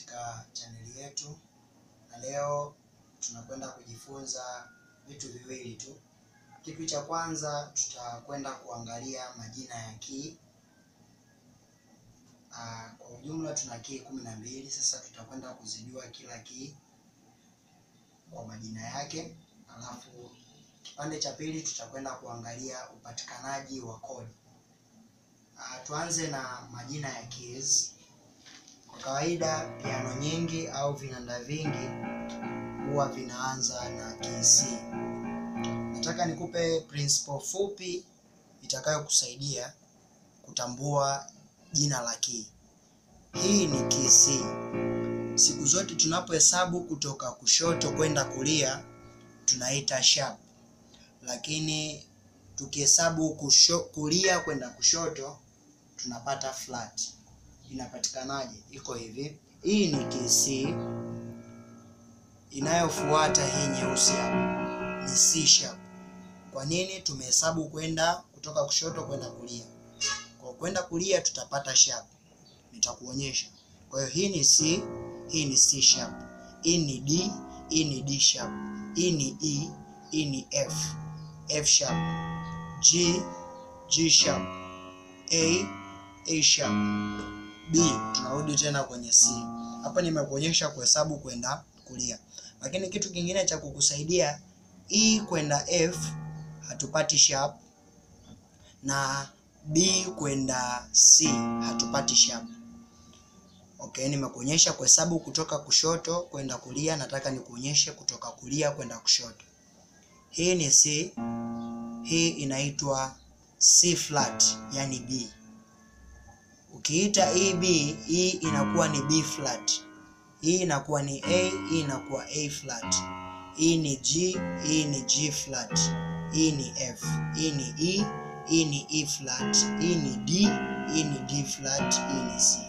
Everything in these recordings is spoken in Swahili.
katika chaneli yetu, na leo tunakwenda kujifunza vitu viwili tu. Kitu cha kwanza tutakwenda kuangalia majina ya key. Ah, kwa ujumla tuna key kumi na mbili. Sasa tutakwenda kuzijua kila key kwa majina yake, alafu kipande cha pili tutakwenda kuangalia upatikanaji wa kodi. Ah, tuanze na majina ya keys. Kwa kawaida piano nyingi au vinanda vingi huwa vinaanza na key C. Nataka nikupe principle fupi itakayokusaidia kutambua jina la key. Hii ni key C. Siku zote tunapohesabu kutoka kushoto kwenda kulia tunaita sharp, lakini tukihesabu kusho, kulia kwenda kushoto tunapata flat. Inapatikanaje? Iko hivi, hii ni key C, inayofuata hii nyeusi hapa ni C sharp. Kwa nini? Tumehesabu kwenda kutoka kushoto kwenda kulia, kwa kwenda kulia tutapata sharp, nitakuonyesha. Kwa hiyo hii ni C, hii ni C sharp, hii ni D, hii ni D sharp, hii ni E, hii ni F, F sharp, G, G sharp, A, A sharp, B. Tunarudi tena kwenye C. Hapa nimekuonyesha kuhesabu kwenda kulia, lakini kitu kingine cha kukusaidia, E kwenda F hatupati sharp na B kwenda C hatupati sharp. Okay, nimekuonyesha kuhesabu kutoka kushoto kwenda kulia, nataka nikuonyeshe kutoka kulia kwenda kushoto. Hii ni C, hii inaitwa C flat, yani B. Ukiita hii B, hii inakuwa ni B flat, hii inakuwa ni A, hii inakuwa A flat, hii ni G, hii ni G flat, hii ni F, hii ni E, hii ni E flat, hii ni D, hii ni D flat, hii ni C.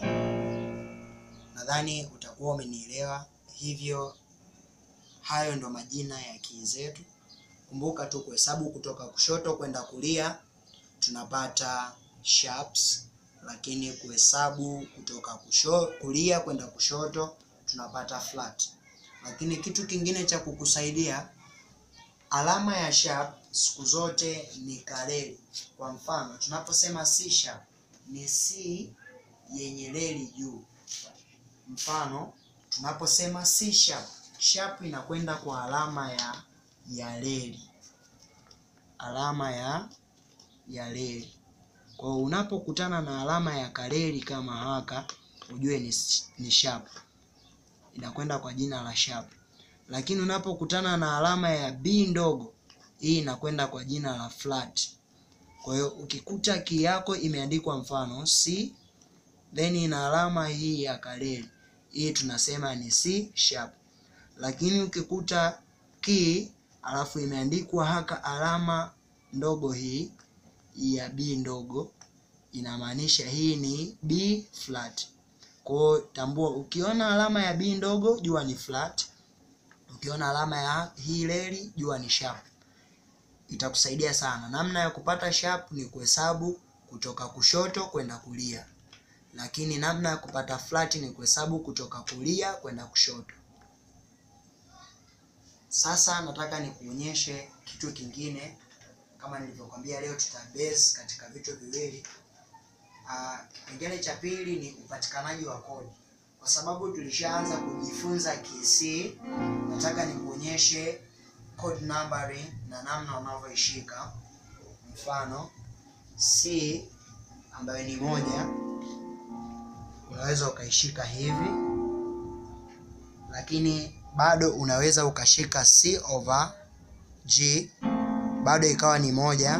Nadhani utakuwa umenielewa. Hivyo hayo ndo majina ya key zetu. Kumbuka tu kuhesabu kutoka kushoto kwenda kulia tunapata sharps, lakini kuhesabu kutoka kusho, kulia kwenda kushoto tunapata flat. Lakini kitu kingine cha kukusaidia, alama ya sharp siku zote ni kareli. Kwa mfano tunaposema C sharp ni C yenye reli juu. Mfano tunaposema C sharp, sharp inakwenda kwa alama ya ya reli, alama ya ya reli. Kwa hiyo unapokutana na alama ya kareli kama haka, ujue ni, ni sharp, inakwenda kwa jina la sharp. Lakini unapokutana na alama ya B ndogo, hii inakwenda kwa jina la flat. Kwa hiyo ukikuta key yako imeandikwa mfano C then ina alama hii ya kareli, hii tunasema ni C sharp. Lakini ukikuta key alafu imeandikwa haka alama ndogo hii ya B ndogo, inamaanisha hii ni B flat. Kwa hiyo tambua, ukiona alama ya B ndogo jua ni flat, ukiona alama ya hii reli jua ni sharp. Itakusaidia sana. Namna ya kupata sharp ni kuhesabu kutoka kushoto kwenda kulia, lakini namna ya kupata flat ni kuhesabu kutoka kulia kwenda kushoto. Sasa nataka nikuonyeshe kitu kingine. Kama nilivyokwambia, leo tutabase katika vitu viwili. Kipengele cha pili ni upatikanaji wa kodi. Kwa sababu tulishaanza kujifunza key C, nataka nikuonyeshe code numbering na namna unavyoishika. Mfano C ambayo ni moja, unaweza ukaishika hivi, lakini bado unaweza ukashika C over G bado ikawa ni moja,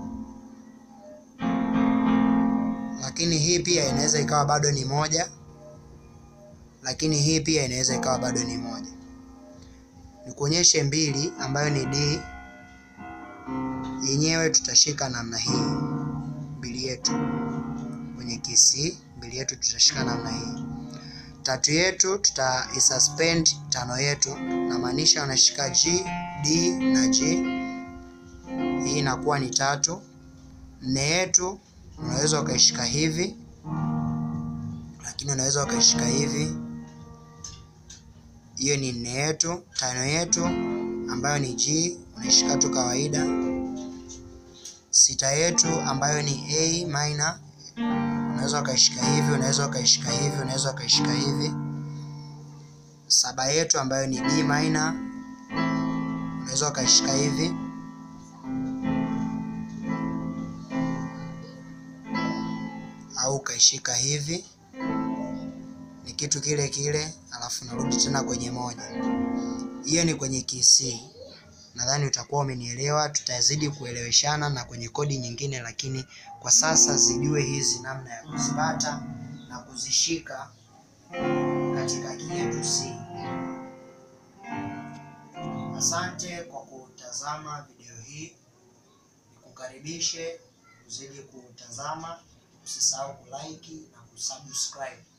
lakini hii pia inaweza ikawa bado ni moja, lakini hii pia inaweza ikawa bado ni moja. Nikuonyeshe mbili ambayo ni D, yenyewe tutashika namna hii, mbili yetu kwenye key C, mbili yetu tutashika namna hii. Tatu yetu tutaisuspend tano yetu, namaanisha unashika G, D na G hii inakuwa ni tatu. Nne yetu unaweza ukaishika hivi, lakini unaweza ukaishika hivi. hiyo ni nne yetu. Tano yetu ambayo ni G unaishika tu kawaida. Sita yetu ambayo ni A minor unaweza ukaishika hivi, unaweza ukaishika hivi, unaweza ukaishika hivi. Saba yetu ambayo ni D minor unaweza ukaishika hivi. au ukaishika hivi, ni kitu kile kile, alafu narudi tena kwenye moja. Hiyo ni kwenye KC. Nadhani utakuwa umenielewa, tutazidi kueleweshana na kwenye kodi nyingine, lakini kwa sasa zijue hizi namna ya kuzipata na kuzishika katika key yetu C. Asante kwa kutazama video hii, nikukaribishe uzidi kutazama, usisahau kulike na kusubscribe.